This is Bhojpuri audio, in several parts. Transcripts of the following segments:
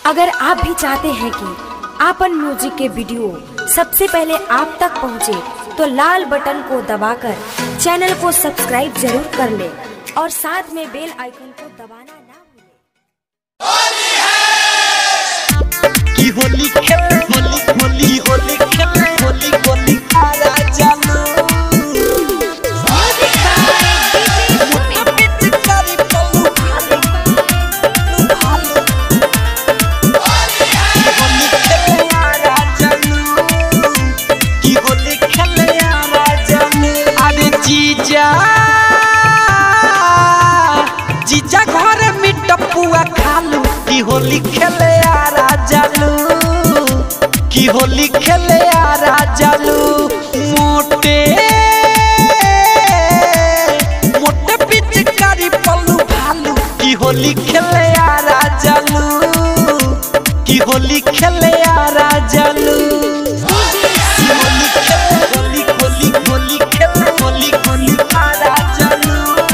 अगर आप भी चाहते हैं कि आपन म्यूजिक के वीडियो सबसे पहले आप तक पहुंचे, तो लाल बटन को दबाकर चैनल को सब्सक्राइब जरूर कर ले और साथ में बेल आइकन को दबाना ना भूलें। की होली खेले होली होली होली खेले होली होली खारा जानू मुट्ठी पिचकारी पल्लू भालू, भालू। की होली खेले यारा जानू, की होली खेले यारा जानू। अरे जीजा जीजा घर मिट पुआ खालू की होली खेले यारा जानू की होली खेले यारा जानू मोटे मोटे पिचकारी पल्लू भालू की होली खेले यारा जानू की होली खेले यारा जानू की होली खेले होली होली होली खेले होली होली यारा जानू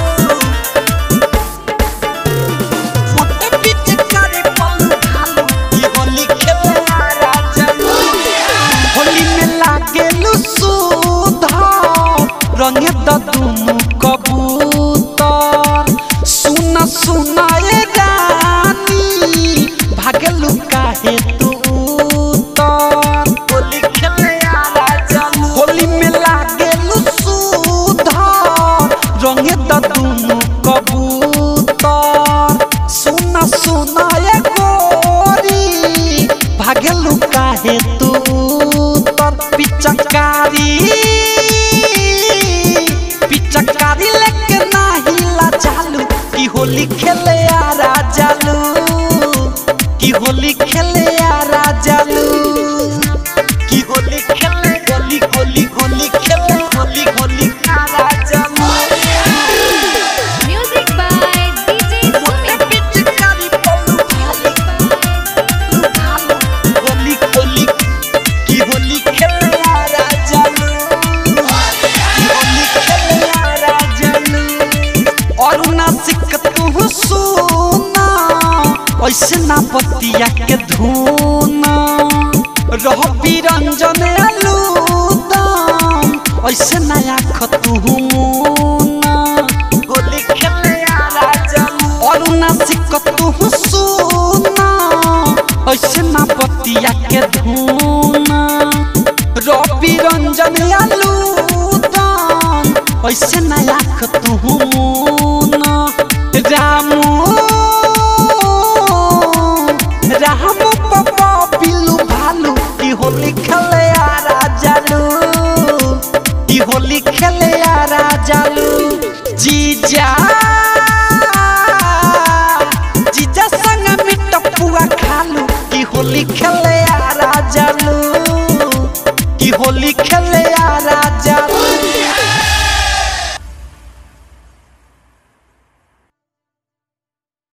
मोटे पिचकारी पल्लू भालू की होली खेले यारा जानू होली में लागेलु सुधा रंगे द दुनु कबूतर सुना सुना ए रानी भागेलु काहे तू उतर होली खेले यारा जानू होली में लागेलु सुधा रंगे द दुनु कबूतर सुना सुना ए गोरी भागेलु काहे तू तर पिचकारी पिचकारी लेके नाही ला चालू की होली खेले यारा जालू की होली खेले यारा जालू की होली खेले होली होली होली खेले होली होली यारा जालू Music by DJ मोटे Sumit. पिचकारी पल्लू भालू, भालू। होली होली की होली खेले यारा जालू की होली खेले यारा जालू और ना सिक तू सुना ऐसे ना बतिया के धुना रह बिरंजन आलूदम ऐसे ना आख तू मुना होली खेले यारा जालू और ना सिक तू सुना ऐसे ना बतिया के धुना रवि रंजन आलूदम ऐसे ना आख तू मुना रामू रामू पप्पा पिल्लू भालू की होली खेले यारा जालू की होली खेले यारा जालू जीजा जीजा संग मिट पुआ खालू की होली खेले यारा जालू की होली खेले यारा जालू